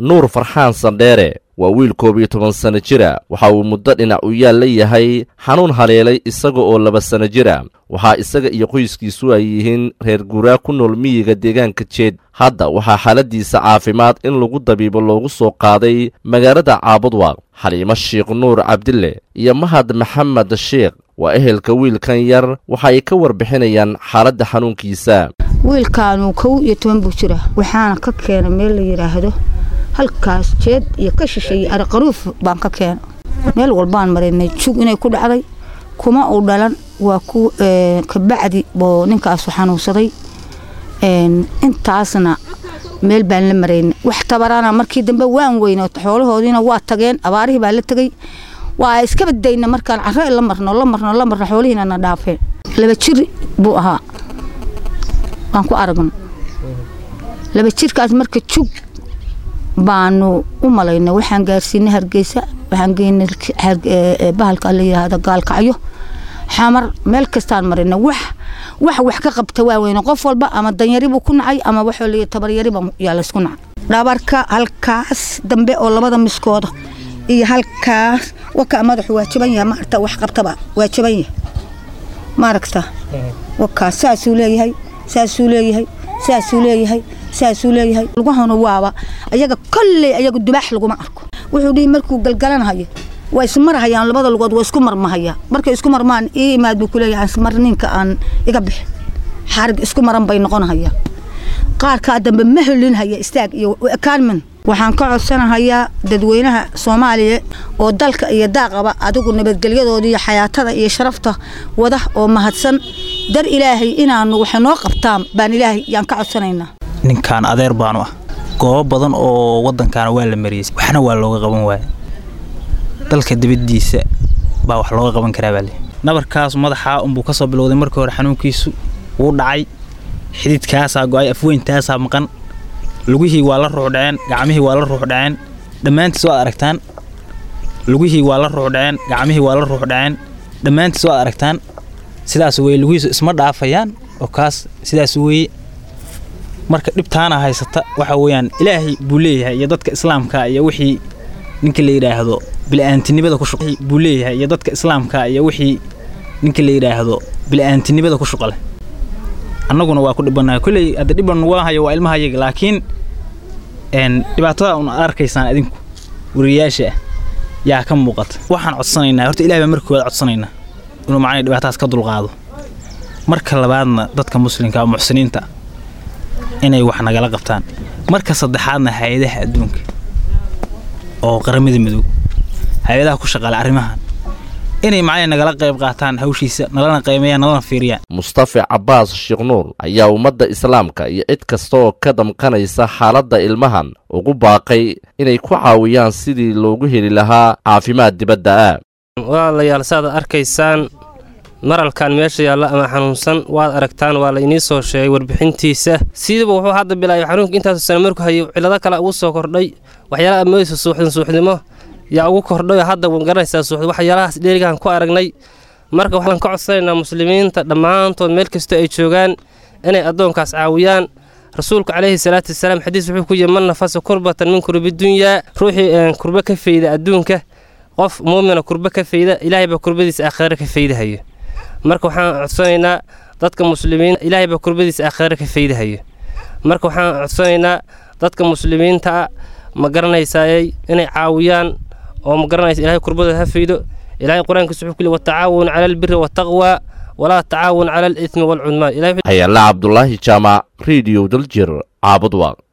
nuur farxaan sandheere waa wiil koob iyo toban sanno jira waxa uu muddo dhinac u yaal la yahay xanuun haleelay isaga oo laba sanno jira waxaa isaga iyo qoyskiisu ay yihiin reer guuraa ku nool miyiga deegaanka jeed hadda waxaa xaaladiisa caafimaad in lagu dabiibo loogu soo qaaday magaalada caabudwaaq xaliimo sheikh nuur cabdille iyo mahad maxamed sheikh waa ehelka wiilkan yar waxa ay ka warbixinayaan xaaladda xanuunkiisa wiilkaanu kow iyo toban buu jira waxaana ka keenay meel la yidhaahdo halkaas jeed iyo ka shisheeye ariqaruuf baan ka keenay meel walbaan maraynay jug inay ku dhacday kuma uu dhalan waa ku kabacdi boo ninkaasu xanuunsaday intaasna meel baan la maraynay wax tabarana markii dambe waan weyno xoolahoodiina waa tageen abaarihii baa la tegey waa iska badayna markaan caro la marno la marno la marno xoolihiina na dhaafeen laba jir buu ahaa waan ku aragno laba jirkaas marka jug baanu u malaynay waxaan gaarsiinay hargeysa waxaan geynay bahalka la yidhaahdo gaalkacyo xamar meel kastaan marina wax wax wax ka qabta waaweyne qof walba ama danyari buu ku nacay ama waxoo la tabaryariba yaa laysku nacay dhabarka halkaas dambe oo labada miskooda iyo halkaas waka madaxu waa jaban yahay maarta wax qabtaba waa jaban yahay maaragta wakaas saasuu leeyahay saasuu leeyahay saasuu leeyahay saasuu leeyahay lugahuna waaba ayaga kolley ayaga dubaax laguma arko wuxuu dhihi markuu galgalanhayo waa ismarhayaan labada lugood waa isku marmahaya markay isku marmaan ii imaad buu kuleeyahay mar ninka aan iga bixi xarig isku maran bay noqonhaya qaarkaa dambe ma helinhaya istaag iyo ekaanmin waxaan ka codsanahayaa dadweynaha soomaaliya oo dalka iyo daaqaba adigu nabadgelyadooda iyo xayaatada iyo sharafta wada oo mahadsan dar ilaahay inaanu waxay noo qabtaan baan ilaahay yaan ka codsanaynaa ninkaan adeer baanu ah goobo badan oo waddankaana waa la mariyey waxna waa looga qaban waaya dalka dibaddiisa baa wax looga qaban karaa baa le nabarkaas madaxaa unbuu ka soo bilowday markii hore xanuunkiisu wuu dhacay xididkaasaa go'ay afweyntaasaa maqan lugihii waa la ruux dhaceen gacmihii waa la ruux dhaceen dhammaantiis waad aragtaan lugihii waa la ruux dhaceen gacmihii waa la ruux dhaceen dhammaantiis waad aragtaan sidaas weye lugihiisu isma dhaafayaan oo kaas sidaas weeye marka dhibtaana haysata waxa weeyaan ilaahay buu leeyahay iyo dadka islaamka iyo wixii ninka la yidhaahdo bila'aantinimada ku shuq buu leeyahay iyo dadka islaamka iyo wixii ninka la yidhaahdo bila'aantinimada ku shuqale annaguna waa ku dhibanahay kolley hadda dhiban nugula hayo waa ilmahayaga laakiin dhibaatada un arkaysaan adinku wariyayaasha ah yaa ka muuqata waxaan codsanaynaa horta ilahay baa markii koowaad codsanaynaa inuu macnay dhibaatadaas ka dulqaado marka labaadna dadka muslimka muxsiniinta inay wax nagala qabtaan marka saddexaadna hay-adaha adduunka oo qaramada midoob hay-adaha ku shaqaala arrimahan inay macnay nagala qayb qaataan hawshiisa nalana qiimeeyaan nalana fiiriyaan mustafa cabbaas sheekh nuur ayaa ummadda islaamka iyo cid kasta oo ka damqanaysa xaaladda ilmahan ugu baaqay inay ku caawiyaan sidii loogu heli lahaa caafimaad dibadda ah walaalayaal saaad arkaysaan maralkan meesha yaalla ama xanuunsan waad aragtaan waa la inii soo sheegay warbixintiisa sidiiba wuxuu hadda bilaabay xanuunka intaasu sana markuu hayay cillado kale ugu soo kordhay waxyaalaha amoodaysa suuxdin suuxdimo yaa ugu kordhayo hadda wan garanaysaa suuxd waxyaalahaas dheerigaan ku aragnay marka waxaan ka codsanaynaa muslimiinta dhammaantood meel kastoo ay joogaan inay addoonkaas caawiyaan rasuulku calayhi salaatu wasalaam xadiis wuxuu ku yihi man nafasa kurbatan min kurbidunyaa ruuxii kurbe ka fayda adduunka qof muumina kurbe ka fayda ilaahay baa kurbadiisa aakhira ka faydahayo marka waxaan codsanaynaa dadka muslimiin ilaahay baa kurbadiisa aakhira ka faydahayo marka waxaan codsanaynaa dadka muslimiinta ma garanaysaayey inay caawiyaan oo ma garanaysa ilahay kurbadooda ha faydo ilahay qur-aankiisa wuxuu ku yidhi watacaawun cala albiri waataqwa walaa tacaawun cala alithmi waalcudmaan hayalla cabdulaahi jaamac rediyo daljir caabudwaaq